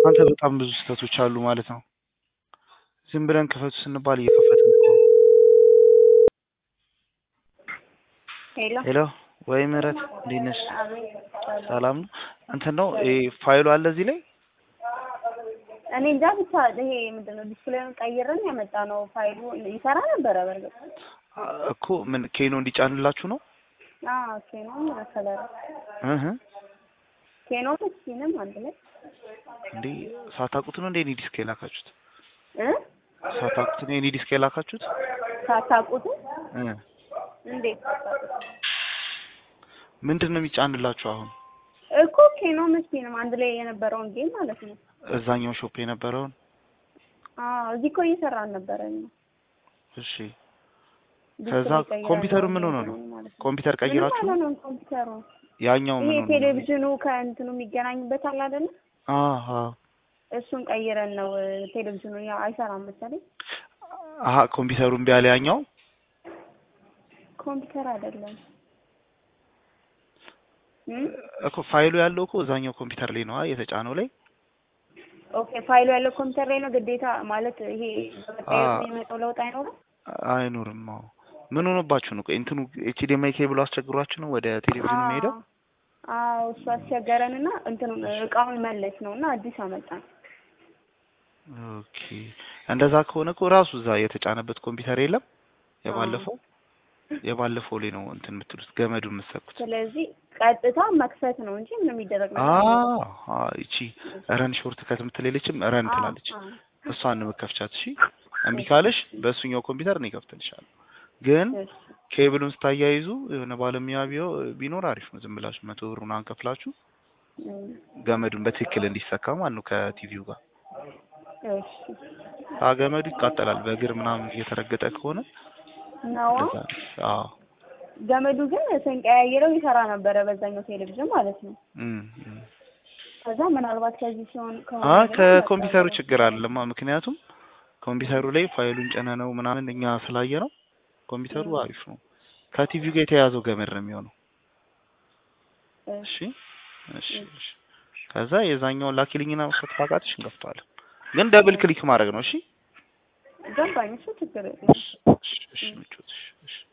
አንተ በጣም ብዙ ስህተቶች አሉ ማለት ነው። ዝም ብለን ክፈቱ ስንባል እየከፈትን እኮ ነው። ሄሎ ሄሎ ወይ ምህረት እንዴት ነሽ? አቤት ሰላም ነው። እንትን ነው ይሄ ፋይሉ አለ እዚህ ላይ እኔ እንጃ ብቻ ይሄ ምንድን ነው ዲስፕሌዩን ቀይረን ያመጣ ነው ፋይሉ ይሰራ ነበረ በርግጥ አ- እኮ ምን ኬኖ እንዲጫንላችሁ ነው? አዎ ኬኖ መሰለህ እህ ኬኖ ምስኪንም አንድ ላይ እንዴ ሳታውቁት ነው እንዴ እኔ ዲስክ የላካችሁት? እ ሳታውቁት ነው እኔ ዲስክ የላካችሁት? ሳታውቁት እ እንዴት ሳታውቁት ምንድን ነው የሚጫንላችሁ አሁን? እኮ ኬኖ ምስኪንም አንድ ላይ የነበረውን ጌም ማለት ነው እዛኛው ሾፕ የነበረውን አዎ እዚህ እኮ እየሰራን ነበረ እኛ እሺ ዲስፕሌይ ከዛ ቀይረን ኮምፒውተሩ ምን ሆኖ ነው? ማለት ነው። ኮምፒውተር ምንም ቀይራችሁ አልሆነም ኮምፒውተሩ ያኛው ምን ይሄ ሆኖ ነው? ቴሌቪዥኑ ከእንትኑ የሚገናኝበት አለ አይደለ አሃ እሱን ቀይረን ነው ቴሌቪዥኑ ያው አይሰራም መሰለኝ አሃ ኮምፒውተሩ እምቢ አለ ያኛው ኮምፒውተር አይደለም እም? እኮ ፋይሉ ያለው እኮ እዛኛው ኮምፒውተር ላይ ነው አ የተጫነው ላይ ኦኬ ፋይሉ ያለው ኮምፒውተር ላይ ነው ግዴታ ማለት ይሄ በመቀየር አዎ። የሚመጣው ለውጥ አይኖርም አይኖርም። አዎ ምን ሆኖባችሁ ነው? ቆይ እንትኑ ኤችዲኤምአይ ኬብሉ አስቸግሯችሁ ነው ወደ ቴሌቪዥኑ የሚሄደው? አዎ እሱ አስቸገረንና እንትኑን እቃውን መለስ ነው እና አዲስ አመጣን ኦኬ እንደዛ ከሆነ እኮ ራሱ እዛ የተጫነበት ኮምፒውተር የለም የባለፈው የባለፈው ላይ ነው እንትን የምትሉት ገመዱን የምትሰኩት። ስለዚህ ቀጥታ መክፈት ነው እንጂ ምንም የሚደረግ ነገር አ የለም። አ እቺ ረን ሾርት ከት የምትለለችም ረን አዎ፣ ትላለች። አዎ። እሷን ነው መከፍቻት። እሺ እምቢ ካለሽ በእሱኛው ኮምፒውተር ነው ይከፍትልሻል። ግን እሺ። ኬብሉን ስታያይዙ የሆነ ባለሙያ ቢዮ- ቢኖር አሪፍ ነው። ዝም ብላችሁ መቶ ብሩን አንከፍላችሁ እም፣ ገመዱን በትክክል እንዲሰካ ማለት ነው ከቲቪው ጋር እሺ አ ገመዱ ይቃጠላል። በእግር ምናምን እየተረገጠ ከሆነ ነዋ እንደዛ አዎ ገመዱ ግን ስንቀያየረው ይሰራ ነበረ በዛኛው ቴሌቪዥን ማለት ነው። እም እም ከዛ ምናልባት ከዚህ ሲሆን ከሆነ አ ደግሞ ከኮምፒውተሩ መሰለኝ። ችግር አይደለማ። ምክንያቱም ኮምፒውተሩ ላይ ፋይሉን ጭነ ነው ምናምን እኛ ስላየ ነው ኮምፒውተሩ እም። አሪፍ ነው። ከቲቪው ጋር የተያያዘው ገመድ ነው የሚሆነው። እሺ እሺ እሺ እሺ። ከዛ የዛኛውን ላኪልኝና መክፈት ካቃተሽ እንከፍተዋለን። ግን ደብል ክሊክ ማድረግ ነው። እሺ ገባኝ። እሱ ችግር የለም። እሺ እሺ እሺ ምቾት እሺ እሺ